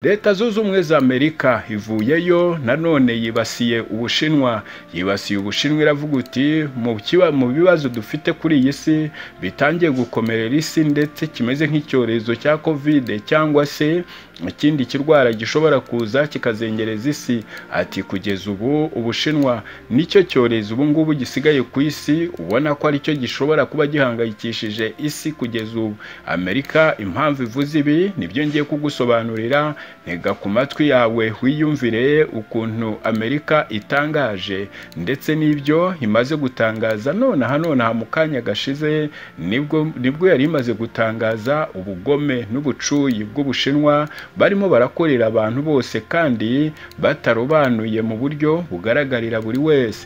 leta zunze ubumwe za amerika ivuyeyo nanone yibasiye ubushinwa yibasiye ubushinwa iravuga uti mu bibazo dufite kuri iyi si bitangiye gukomerera isi ndetse kimeze nk'icyorezo cya kovide cyangwa se ikindi kirwara gishobora kuza kikazengereza isi ati kugeza ubu ubushinwa nicyo cyorezo ubu ngubu gisigaye ku isi ubona ko aricyo gishobora kuba gihangayikishije isi kugeza ubu amerika impamvu ivuze ibi nibyo ngiye kugusobanurira ntega ku matwi yawe wiyumvire ukuntu amerika itangaje ndetse n'ibyo imaze gutangaza nonaha nonaha mu kanya gashize nibwo nibwo yari imaze gutangaza ubugome n'ubucuyi bw'ubushinwa barimo barakorera abantu bose kandi batarobanuye mu buryo bugaragarira buri wese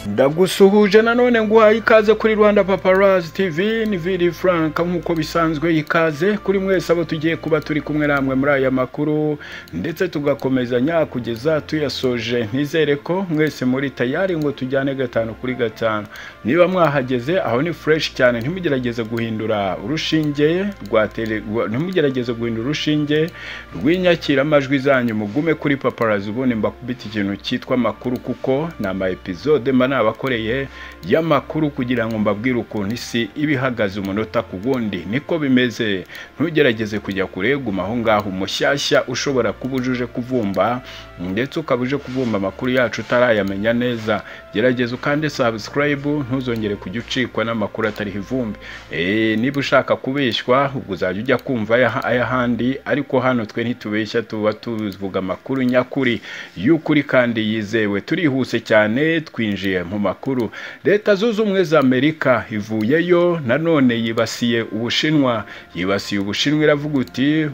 ndagusuhuje nanone nguhaye ikaze kuri rwanda paparazi tv ni viri frank nk'uko bisanzwe ikaze kuri mwese abo tugiye kuba turi kumwe namwe muri aya makuru ndetse tugakomezanya kugeza tuyasoje ntizere ko mwese muri tayari ngo tujyane gatanu kuri gatanu niba mwahageze aho ni fureshi cyane ntimugerageze guhindura urushinge rwa tele ntimugerageze guhindura urushinge rw'inyakiramajwi zanyu mugume kuri paparazi ubundi mbakubita ikintu cyitwa amakuru kuko ni ama episode mba abakoreye y'amakuru kugira ngo mbabwire ukuntu isi iba ihagaze umunota ku wundi niko bimeze ntugerageze kujya kure guma aho ngaho umushyashya ushobora kuba ujuje kuvumba ndetse ukaba uje kuvumba amakuru yacu utarayamenya neza gerageza ukande sabusikarayibu ntuzongere kujya ucikwa n'amakuru atariho ivumbi niba ushaka kubeshywa ubwo uzajya ujya kumva ay'ahandi ariko hano twe ntitubeshya tuba tuvuga amakuru nyakuri y'ukuri kandi yizewe turihuse cyane twinjiye mu makuru leta zunze ubumwe za amerika ivuyeyo nanone yibasiye ubushinwa yibasiye ubushinwa iravuga uti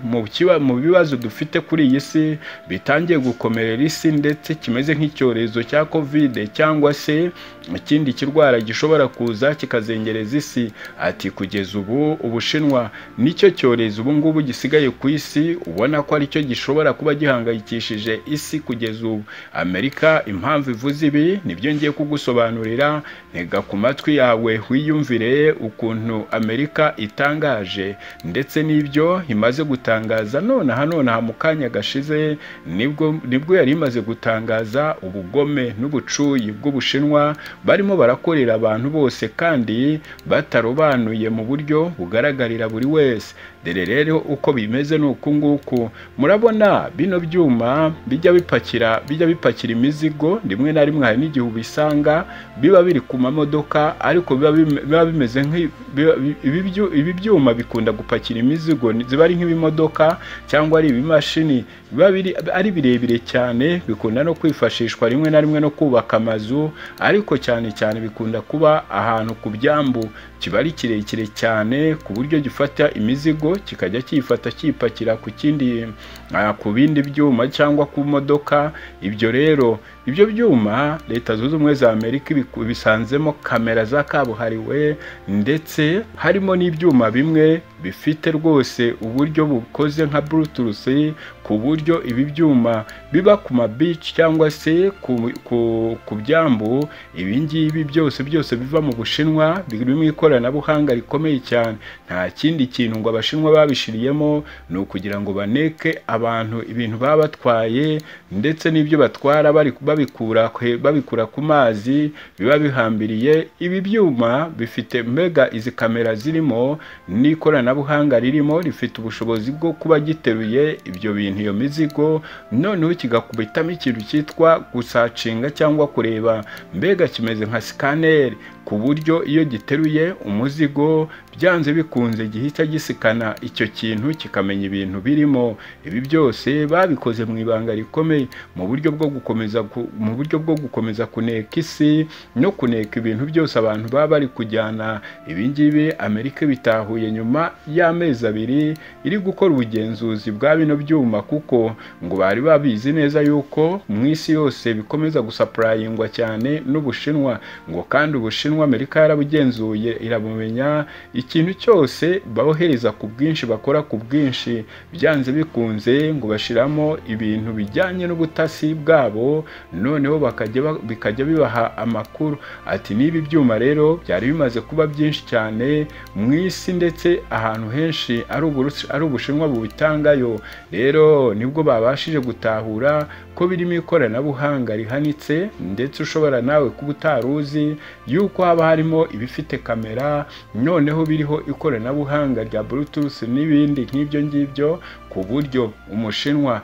mu bibazo dufite kuri iyi si bitangiye gukomerera isi ndetse kimeze nk'icyorezo cya kovide cyangwa se ikindi kirwara gishobora kuza kikazengereza isi ati kugeza ubu ubushinwa nicyo cyorezo ubu ngubu gisigaye ku isi ubona ko aricyo gishobora kuba gihangayikishije isi kugeza ubu amerika impamvu ivuze ibi nibyo ngiye kugu gusobanurira ntega ku matwi yawe wiyumvire ukuntu amerika itangaje ndetse n'ibyo imaze gutangaza nonaha nonaha mu kanya gashize nibwo nibwo yari imaze gutangaza ubugome n'ubucuyi bw'ubushinwa barimo barakorera abantu bose kandi batarobanuye mu buryo bugaragarira buri wese dore rero uko bimeze ni uku nguku murabona bino byuma bijya bipakira bijya bipakira imizigo rimwe na rimwe hari n'igihe ubisanga biba biri ku mamodoka ariko biba bimeze ibi byuma bikunda gupakira imizigo ziba ari nk'ibimodoka cyangwa ari ibimashini biba ari birebire cyane bikunda no kwifashishwa rimwe na rimwe no kubaka amazu ariko cyane cyane bikunda kuba ahantu ku byambu kiba ari kirekire cyane ku buryo gifata imizigo kikajya kiyifata kiyipakira ku kindi ku bindi byuma cyangwa ku modoka ibyo rero ibyo byuma leta zunze ubumwe za amerika bisanzemo kamera za kabuhariwe ndetse harimo n'ibyuma bimwe bifite rwose uburyo bukoze nka buruturusi ku buryo ibi byuma biba ku mabici cyangwa se ku byambu ibi ngibi byose byose biva mu bushinwa birimo ikoranabuhanga rikomeye cyane nta kindi kintu ngo abashinwa babishiriyemo ni ukugira ngo baneke abantu ibintu baba batwaye ndetse n'ibyo batwara babikura ku mazi biba bihambiriye ibi byuma bifite mbega izi kamera zirimo n'ikoranabuhanga ririmo rifite ubushobozi bwo kuba giteruye ibyo bintu iyo mizigo noneho kigakubitamo ikintu cyitwa gusacinga cyangwa kureba mbega kimeze nka sikaneri ku buryo iyo giteruye umuzigo byanze bikunze gihita gisikana icyo kintu kikamenya ibintu birimo ibi byose babikoze mu ibanga rikomeye mu buryo bwo gukomeza mu buryo bwo gukomeza kuneka isi no kuneka ibintu byose abantu baba bari kujyana ibingibi amerika bitahuye nyuma y'amezi abiri iri gukora ubugenzuzi bwa bino byuma kuko ngo bari babizi neza yuko mu isi yose bikomeza gusapurayingwa cyane n'ubushinwa ngo kandi ubushinwa ubushinwa amerika yarabugenzuye irabumenya ikintu cyose bohereza ku bwinshi bakora ku bwinshi byanze bikunze ngo bashyiramo ibintu bijyanye n'ubutasi bwabo noneho bakajya ba- bikajya bibaha amakuru ati n'ibi byuma rero byari bimaze kuba byinshi cyane mu isi ndetse ahantu henshi ari uburusi- ari ubushinwa bubitangayo rero nibwo babashije gutahura ko birimo ikoranabuhanga rihanitse ndetse ushobora nawe kuba utari uzi yuko haba harimo ibifite kamera noneho biriho ikoranabuhanga rya bluetooth n'ibindi nk'ibyo ngibyo ku buryo umushinwa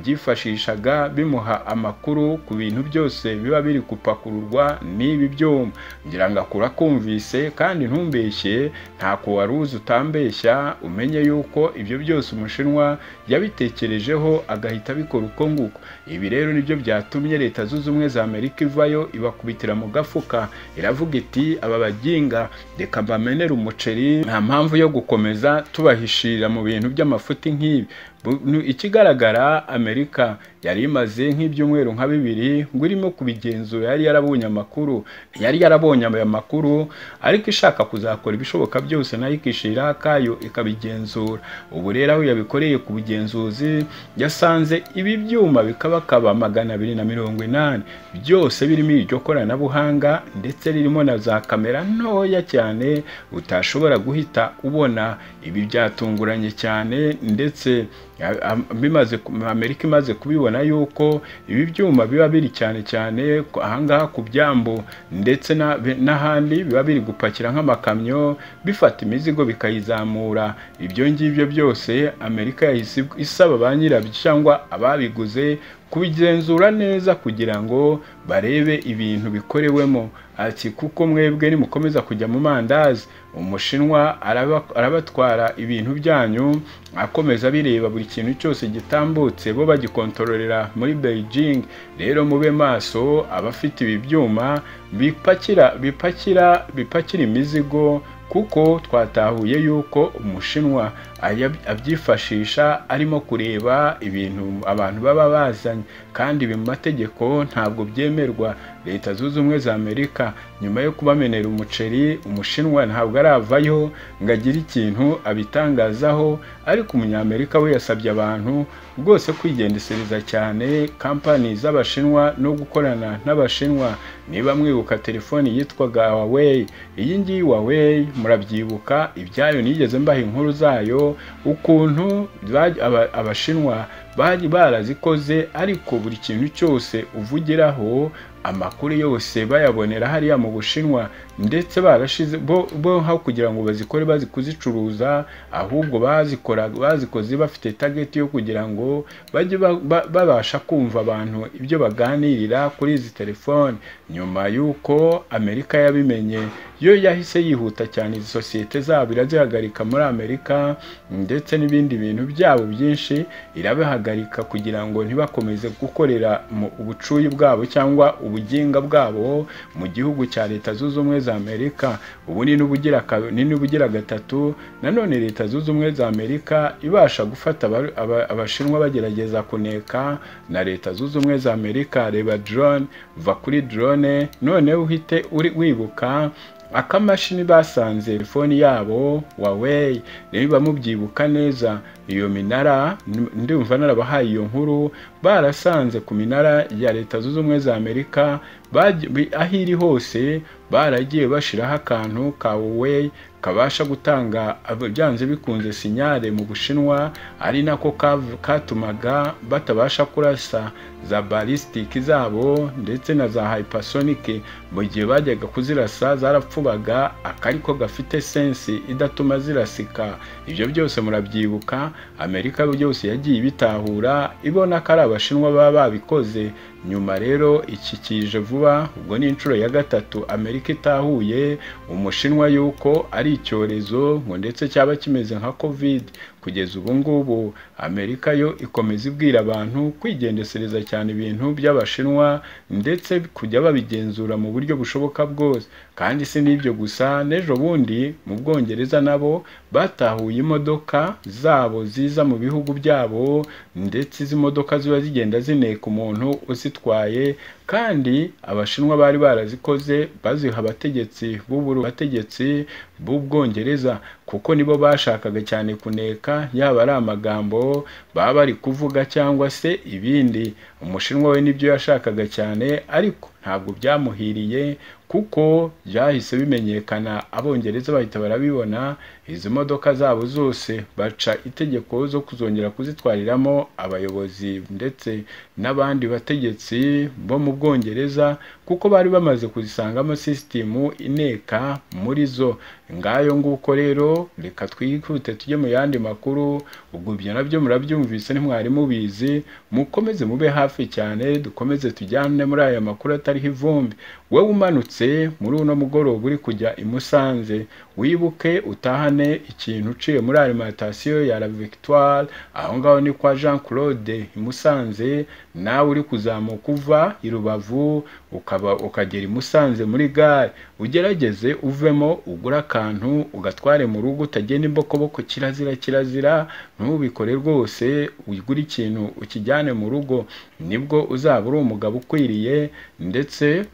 yabyifashishaga bimuha amakuru ku bintu byose biba biri gupakururwa n'ibi byuma ngira ngo akurakumvise kandi ntumbeshye ntako wari uzi utambeshya umenye yuko ibyo byose umushinwa yabitekerejeho agahita abikora uko nguko ibi rero nibyo byatumye leta zunze ubumwe za amerika ivayo ibakubitira mu gafuka iravuga iti aba baginga reka mbamenere umuceri nta mpamvu yo gukomeza tubahishirira mu bintu by'amafuti nk'ibi Bu- nu- ikigaragara amerika yari imaze nk'ibyumweru nka bibiri ngo irimo kubigenzura yari yarabonye amakuru yari yarabonye ayo makuru ariko ishaka kuzakora ibishoboka byose nayo ikishirira akayo ikabigenzura ubu rero aho yabikoreye ku bugenzuzi yasanze ibi byuma bikabakaba magana abiri na mirongo inani byose birimo iryo koranabuhanga ndetse ririmo na za kamera ntoya cyane utashobora guhita ubona ibi byatunguranye cyane ndetse a- a- bimaze ku- amerika imaze kubibona yuko ibi byuma biba biri cyane cyane ku- ahangaha ku byambu ndetse na- n'ahandi biba biri gupakira nk'amakamyo bifata imizigo bikayizamura ibyo ngibyo byose amerika yahise isaba ba nyirabyo cyangwa ababiguze kubigenzura neza kugira ngo barebe ibintu bikorewemo ati kuko mwebwe nimukomeza kujya mu mandazi umushinwa araba- arabatwara ibintu byanyu akomeza bireba buri kintu cyose gitambutse bo bagikontororera muri beijing rero mube maso abafite ibi byuma bipakira bipakira bipakira imizigo kuko twatahuye yuko umushinwa aya- abyifashisha arimo kureba ibintu abantu baba bazanye kandi ibi mu mategeko ntabwo byemerwa leta zunze ubumwe za amerika nyuma yo kubamenera umuceri umushinwa ntabwo aravayo ngo agire ikintu abitangazaho ariko umunyamerika we yasabye abantu rwose kwigendesereza cyane kampani z'abashinwa no gukorana n'abashinwa niba mwibuka telefoni yitwaga huawei iyi ngiyi huawei murabyibuka ibyayo nigeze mbaha inkuru zayo ukuntu ba- aba- abashinwa bari barazikoze ariko buri kintu cyose uvugiraho amakuru yose bayabonera hariya mu bushinwa ndetse barashize bo bo aho kugira ngo bazikore bazi kuzicuruza ahubwo bazikora bazikoze bafite tageti yo kugira ngo bajye ba- ba- babasha kumva abantu ibyo baganirira kuri izi telefoni nyuma y'uko amerika yabimenye yo yahise yihuta cyane izi sosiyete zabo irazihagarika muri amerika ndetse n'ibindi bintu byabo byinshi irabihagarika kugira ngo ntibakomeze gukorera mu ubucuyu bwabo cyangwa ubuginga bwabo mu gihugu cya leta zunze ubumwe za amerika ubu ni n'ubugira ka- ni n'ubugira gatatu nanone leta zunze ubumwe za amerika ibasha gufata aba- aba- abashinwa bagerageza kuneka na leta zunze ubumwe za amerika reba drone va kuri drone noneho uhite uri wibuka akamashini basanze telefoni yabo Huawei niba mubyibuka neza iyo minara n- ndumva narabahaye iyo nkuru barasanze ku minara ya leta zunze ubumwe za amerika baji- bi- aho iri hose baragiye bashyiraho akantu ka Huawei kabasha gutanga ab- byanze bikunze sinyare mu bushinwa ari nako kav- katumaga batabasha kurasa za balisitiki zabo ndetse na za hypersonic mu gihe bajyaga kuzirasa zarapfubaga akariko gafite sensi idatuma zirasika ibyo byose murabyibuka amerika byose yagiye ibitahura ibona ko ari abashinwa baba babikoze nyuma rero iki kije vuba ubwo ni inshuro ya gatatu amerika itahuye umushinwa yuko ari icyorezo ngo ndetse cyaba kimeze nka covid kugeza ubu ngubu amerika yo ikomeza ibwira abantu kwigendesereza cyane ibintu by'abashinwa ndetse kujya babigenzura mu buryo bushoboka bwose kandi si n'ibyo gusa n'ejo bundi mu bwongereza nabo batahuye imodoka zabo ziza mu bihugu byabo ndetse izi modoka ziba zigenda zineka umuntu uzi bazitwaye kandi abashinwa bari barazikoze baziha abategetsi b'uburu bategetsi b'ubwongereza kuko nibo bashakaga cyane kuneka yaba ari amagambo baba bari kuvuga cyangwa se ibindi umushinwa we nibyo yashakaga cyane ariko ntabwo byamuhiriye kuko byahise bimenyekana abongereza bahita barabibona izi modoka zabo zose baca itegeko zo kuzongera kuzitwariramo abayobozi ndetse n'abandi bategetsi bo mu bwongereza kuko bari bamaze kuzisangamo sisitimu ineka muri zo ngayo nguko rero reka twihute tujye mu yandi makuru ubwo ibyo nabyo murabyumvise ntimwari mubizi mukomeze mube hafi cyane dukomeze tujyane muri aya makuru atariho ivumbi wowe umanutse muri uno mugoroba uri kujya i Musanze wibuke utahane ikintu uciye muri alimantasiyo ya la victoire aho ngaho ni kwa jean claude i Musanze nawe uri kuzamuka uva i rubavu ukaba ukagera i Musanze muri gare ugerageze uvemo ugura akantu ugatware mu rugo utagenda imbokoboko kirazira kirazira ntubikore rwose ugure ikintu ukijyane mu rugo nibwo uzaba uri umugabo ukwiriye ndetse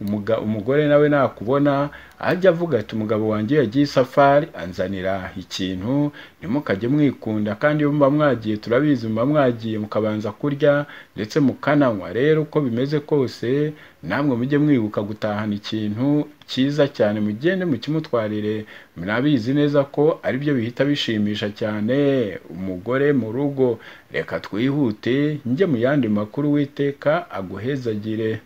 umugore nawe nakubona ajya avuga ati umugabo wanjye yagiye isafari anzanira ikintu ntimukajye mwikunda kandi iyo muba mwagiye turabizi muba mwagiye mukabanza kurya ndetse mukananywa rero uko bimeze kose namwe mujye mwibuka gutahana ikintu cyiza cyane mugende mukimutwarire murabizi neza ko aribyo bihita bishimisha cyane umugore mu rugo reka twihute njye mu yandi makuru witeka aguhezagire